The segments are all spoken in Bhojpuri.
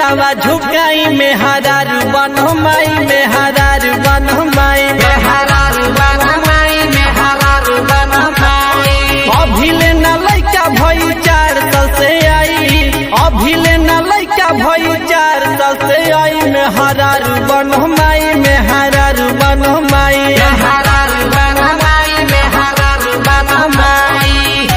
सिरावा झुकाई में हरारू बनो माई में हरारू बनो माई में हरारू बन माई में हरारू बन माई अभिले न लैका भई चार साल से आई अभिले न लैका भई चार साल से आई में हरारू बनो माई में हरारू बनो माई हरारू बन माई में हरारू बन माई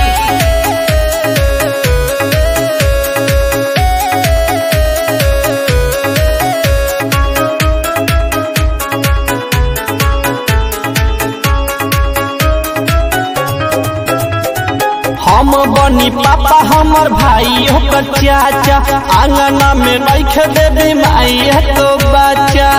हम बनी पापा हमर भाई ओकर चाचा आंगना में रख देबे माई है तो बच्चा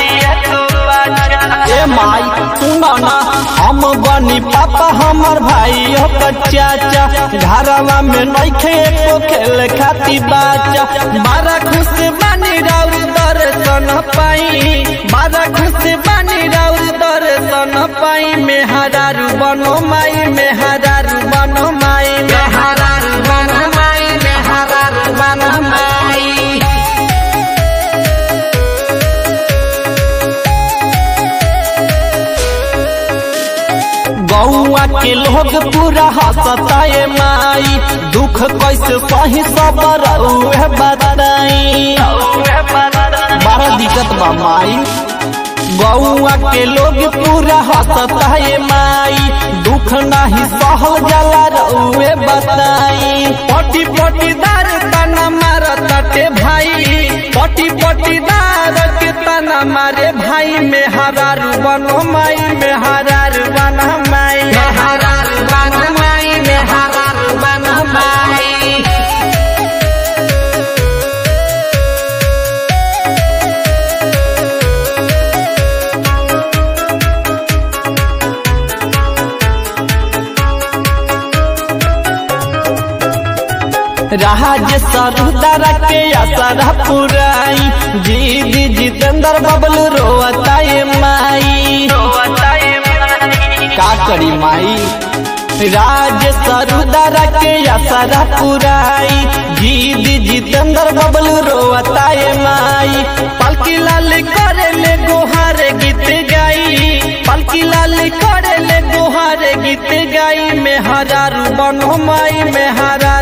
ए माई सुनो ना हम बनी पापा हमर भाई ओकर चाचा घरवा में नइखे एको खेल खाती बच्चा बड़ा खुश बानी राउर दर्शन पाई बड़ा खुश बानी राउर दर्शन पाई में हरारू बनो माई में हरारू बनो माई में हरारू बन माई में हरारू बन माई गौआ के लोग पूरा हंसता है माई दुख कैसे सही सबर उहे बताई बड़ा दिक्कत बा माई गौआ के लोग पूरा हंसता है माई दुख नाही सहल जाला रउए बताई पटी पटीदार तना मारताटे भाई पटी पटीदार के तना मारे भाई में हरारू बनो माई में हरारू बनो माई हरारू बन माई में हरारू बन माई राज सरुदरा के असरा पुराई जीदी जितेंद्र बबलू रोता ये माई का करी माई राज सरुदरा के असरा पुराई जीदी जितेंद्र बबलू रोता ये माई पलकी लाल करे ले गोहार गीत गाई पलकी लाल करे ले गोहार गीत गाई में हरारू बनो माई में हरा